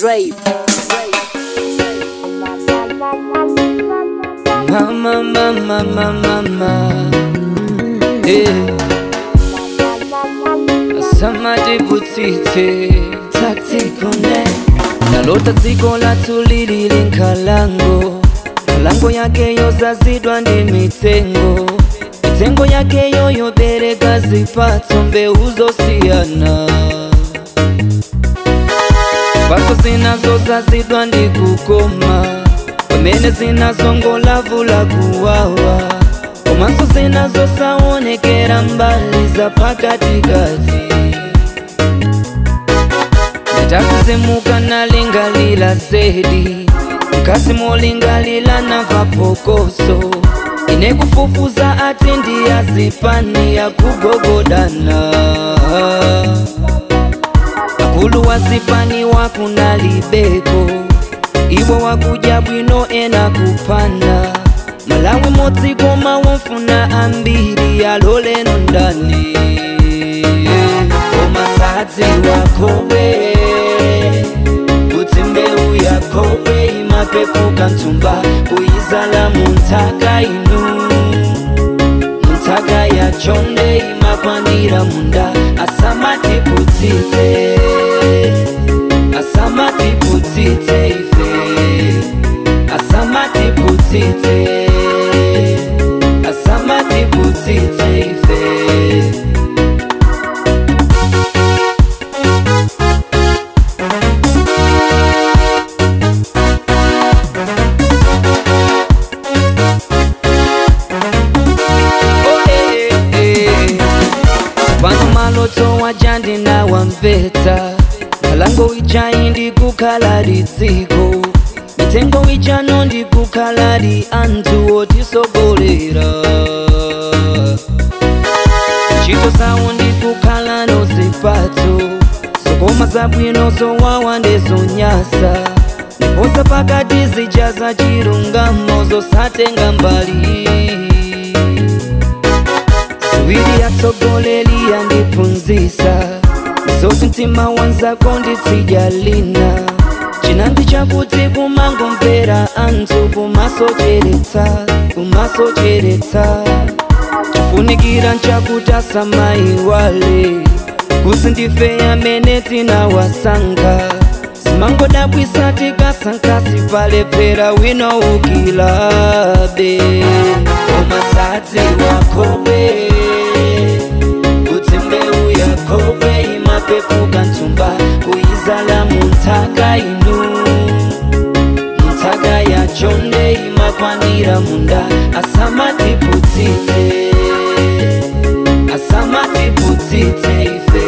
Dre. Mama, mama, mama, mama. Eh. Samadi butite taktikone nalota dziko lathu lili linkhalango nkhalango yakeyo zazidwa ndi mitengo mitengo yakeyo yobereka zipatso mbewu zosiyana mphatso zinazo zazidwa ndi kukoma pamene zinazongolavula kuwawa komanso zinazosaonekera mbali za pakatikati ndatazizimuka nalingalila zedi mkasi molingalila nava pokoso ine kufufuza ati ndiyazipani ya kugogodana akulu wazipani wakunalibeko iwo wakuja bwino ena kupanda malawi modzikoma womfuna ambiri aloleno ndani komasadzi wakowe kuti mbewu yakowe imapepuka ntsumba kuyizala munthaka inu munthaka yachonde imakwanira munda asamatiputsitse asamatiputsitse ife asamatiputsitse asamatiputsitse ife Oh, eh, eh, eh. pano maloto wajandi nawamvetsa nkhalango ijayi ndikukhala lidziko mitengo ijano ndikukhala li anthu otisogolera ntchito zawo ndikukhala nozipatso zokoma zabwino zowawa ndezonyasa ndiposa pakati zija za chilungamo zosatenga mbali ziwiri yatsogoleri yandiphunzisa zoti mtima wanzako nditsijalina chinandi chakuti kumangomvera anthu kumasocheretsa kumasocheretsa chifunikira nchakuti asamayiwale kuzi ndife amene tinawasankha zimangodabwisa tikasankhasi palephera wina ukilabe komasadzi wakobe kuti mbewu yakobe imapepuka ntsumba kuyizala munthaka inu munthaka yachonde imakwanira munda asamatiputsitse asamatiputsitse ife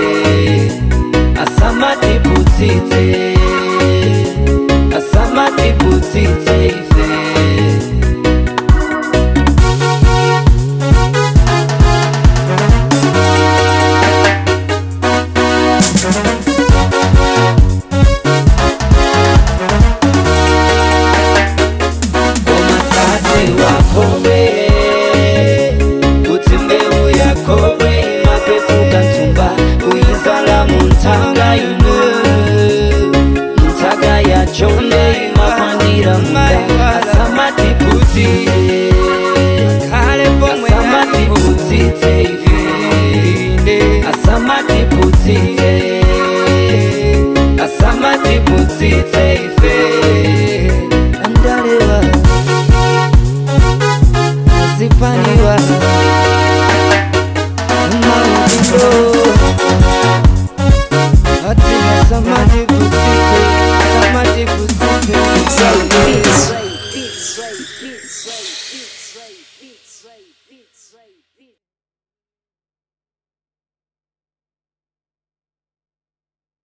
asamatiputsitse asamatiputsitse ife komasadzi wakobe kuti mbewu yakobe imapepuka ntsumba kuyizala munthaka ino munthaka yachonde imakwanira munda asamatiputsitse asamatiputsitse ife asamatiputsitse asamatiputsitse ife andalewa zipaniwa maudiko atina samati kusite samati kusite Dre.